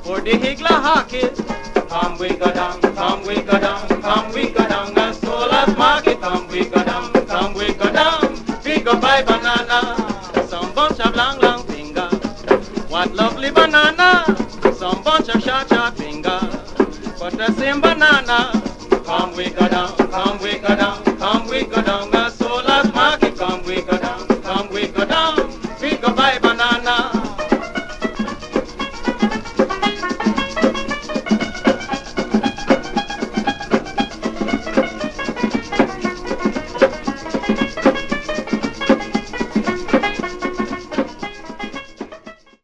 for the higgler hockey. Come we go down, come we go down, come we go down, as tall as market. Come we go down, come we go down, we go buy banana, some bunch of long long finger. What lovely banana, some bunch of short short finger, but the same banana. Come we go down, come we go down,